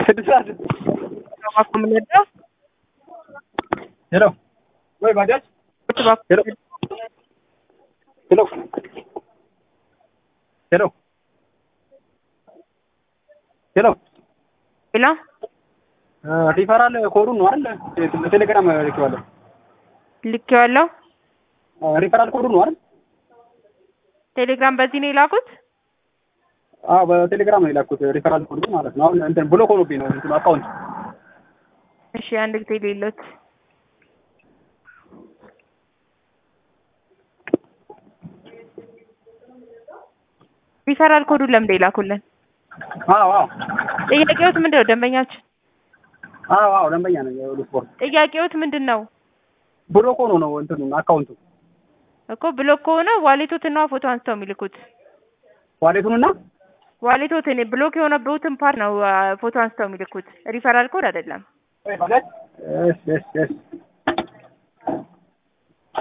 ስድስት ሰዓት ባኮ የምንወደው ሄሎ ወይ ባጃጅ ቁጭ ባኮ ሄሎ ሄሎ ሄሎ ሄሎ ሌላ ሪፈራል ኮዱን ነው አይደል? በቴሌግራም ልኬዋለሁ። ልኬዋለሁ። ሪፈራል ኮዱን ነው አይደል? ቴሌግራም በዚህ ነው የላኩት። አዎ በቴሌግራም ነው የላኩት። ሪፈራል ኮዱ ማለት ነው። አሁን እንትን ብሎክ ሆኖብኝ ነው እንትኑ አካውንት እሺ አንድ ጊዜ ሌሎት ሪፈራል ኮዱን ለምንድን የላኩልን? አዎ አዎ ጥያቄዎት ምንድን ነው? ደንበኛችን አዎ አዎ ደንበኛ ነኝ የሁሉ ስፖርት ጥያቄዎት ምንድን ነው ብሎክ ሆኖ ነው እንትኑ አካውንቱ እኮ ብሎክ ከሆነ ዋሌቶትና ፎቶ አንስተው የሚልኩት ዋሌቱንና ዋሌቶትን ብሎክ የሆነበትን ፓርት ነው አ፣ ፎቶ አንስተው የሚልኩት ሪፈራል ኮድ አይደለም። ወይ ባጃጅ እሺ እሺ እሺ